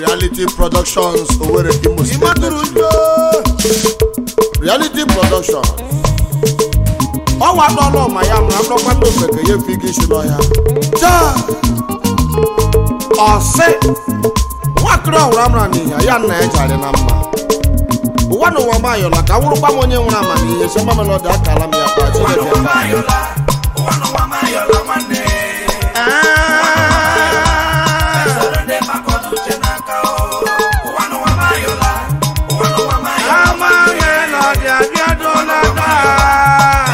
reality productions Owerri Imo State ịmatụrụ Nigeria. njọ reality productions ọnwa n'ọlụ ma ya mụrụ akpọkwa ndị ofeke ya efi gị isi n'ọhịa taa ọsị nwakịrị ọhụrụ amara n'ihe ya nna ya jarị na mma ụwa na ụwa mayọla ka nwụrụkwa m onye nwere amamihe sọma melọdị akala m ya kwa chineke mba. amaghị na ọdị abịadụla taa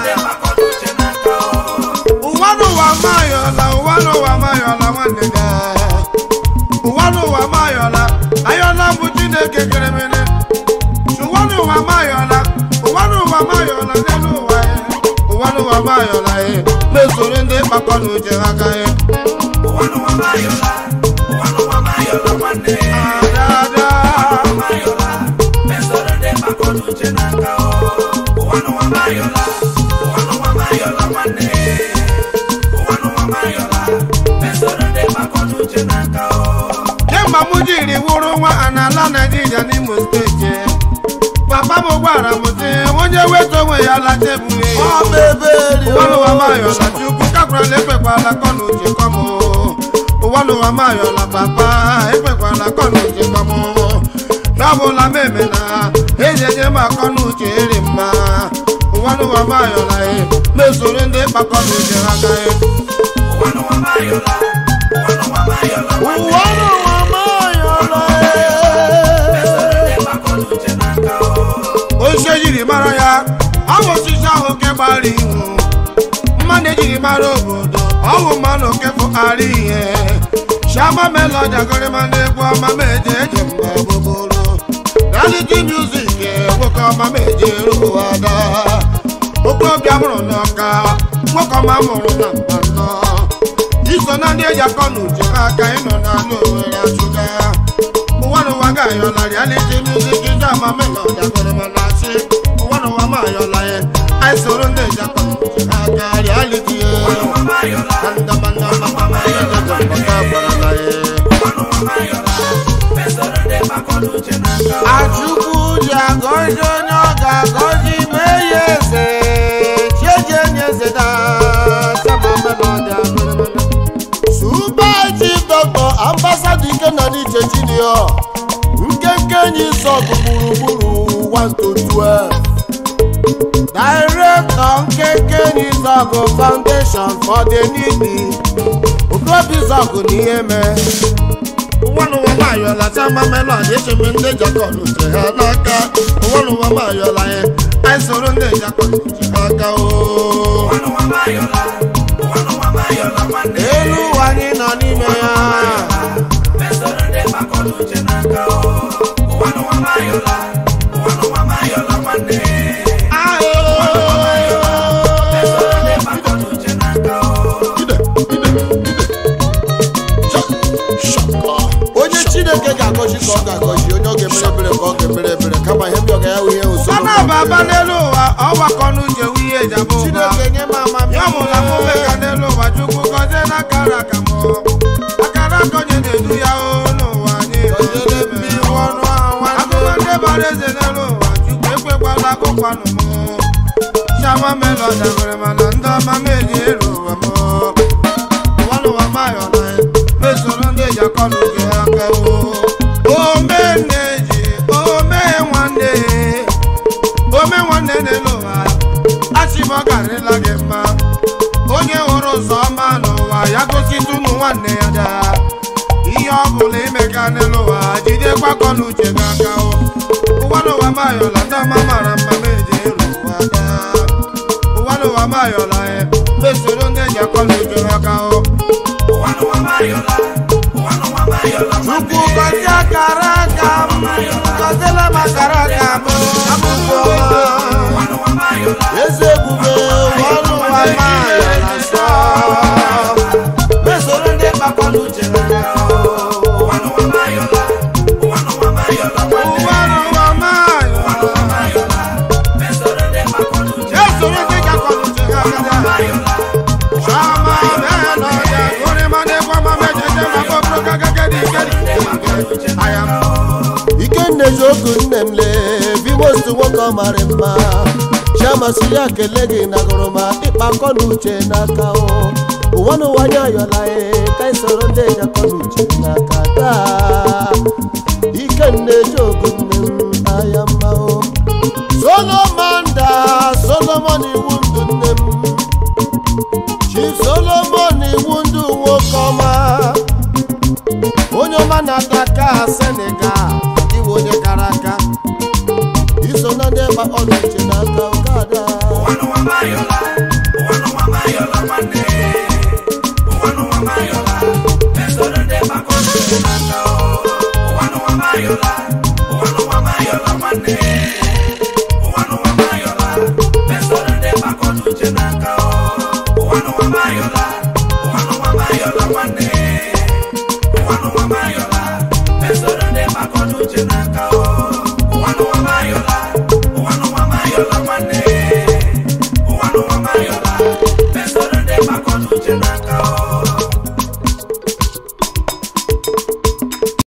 ụwa n'ụwa mayọla ụwa n'ụwa mayọla nwanne ya ụwa n'ụwa mayọla ayọla bụ chineke kere mere ụwa n'ụwa mayọla ụwa n'ụwa mayọla n'elu ụwa ya ụwa n'ụwa mayọla ya na-esoro ndị kpakọ na uche ha aka ya ada kemgbe m jiri wụrụ nwa a n'ala naijiria n'imo steeti papa m gwara m sị onye weta onwe ya lata ebughe Ọ bụ ebe eri ụwa n'ụwa mayọla chukwu kakwara ekpekwala kọ na uche kọm ụwa n'ụwa mayọla papa ekpekwala kọ na uche kọm n'ọbụla m eme na eji enye m akọ na uche eri mma ụwa n'ụwa mayọla e mesoro ndị kpakọ na uche ha aka e ụwa n'ụwa mayọla ee. osisi ejiri mara ya ọ bụ osisi ahụ nke gbara ihu mmanụ ejiri mara obodo ọ bụ mmanụ nke fụkara ihe shama melodi agụrịma na-egwu ọma ma eje eje mgbe gbogboro reality music nwoke ọma ma eje eru ada okorobịa mụrụ n'ọka nwoke ọma mụrụ na mba nnọ iso na ndị eji akọ na uche ha aka ịnọ n'ala owere achụga ụwa n'ụwa ga-ayọla reality music ndị ama melodi agụrịma na-asị ụwa n'ụwa ma ayọla ya anyị soro ndị eji akọ na uche ha aka reality ya ndamandama ya jejepụta gwarala ya Achukwu ji agọzi onye ọ ga-agọzi mee ya eze chieje nye eze na sama melodi agụrịmana Super Chief Doctor Ambassador Ikenna Uche Junior nkenke enyi sọgụ gburugburu 1 to 12 Director nkenke enyi sọgụ Foundation for the Needy Okobi sọgụ na ihe mee ụwa n'ụwa mayọla sama melodi echebe ndị jakọl uche ha n'aka ụwa n'ụwa mayọla ya anyị soro ndị jakọl uche ha aka o elu ụwa anyị nọ n'ime ya onye chineke ga-agọzi ka ọ ga-agọzi onye ọ ga-emere ebere ka ọ ga-emere ebere kama ihe ndị ọ ga-ya ihe ọ usoro na-aba n'elu ụwa ọgbakọ n'uche wu ihe eji abụ ụba chineke nye m amamihe ya mụla mụme ka n'elu ụwa chukwu gọzie n'akara aka m akara aka onye na-edu ya o n'ụwa anyị gọziere m ihu ọnụ ahụ nwanne akụkọ ndị bara eze n'elu ụwa chukwu ekwekwala akụkwanụ m shama melodi nwere mana ndị ọma m eji eru ụwa m ụwa n'ụwa mayọla mesoro ndị eji akọ n'uche ha aka o ome nne ji ome nwanne ome nwanne n'elu ụwa achị m ọ garịla gị mma onye hụrụ ụzọ ọma n'ụwa ya gositụnụ nwanne ya daa ihe ọ bụla imega n'elu ụwa jidekwa akọ n'uche gị aka o ụwa n'ụwa mayọla ndị ọma mara mma ma eji elu ụwa daa ụwa n'ụwa mayọla ya mesoro ndị eji akọ n'uche ha aka o Chukwu gọzie akara aka m gọziela m akara aka m abụghị ọma eze ebube ọnụ ụwa mayọla nsọ mesoro ndị mkpakọ n'uche ha ụwa n'ụwa mayọla esoro ndị eji akọ n'uche ha aka Shama melody, gori mane kwa mame jeje mako proka gagadi gadi. ụzọ mara mma chiamasị ya kele gị na gụrụma ịkpa akọ na uche n'aka o ụwa n'ụwa anya ayọla e ka anyị soro ndị eji akọ na uche n'aka taa ike nne ji ogu nne m aya mma o solomon da solomon iwu ndụ nne m chi solomon iwu ndụ nwoke ọma onye ọma na-ata aka senegal iwe onye kara aka iso na ndị gba ọnụ uche n'aka ụkada Uche n'aka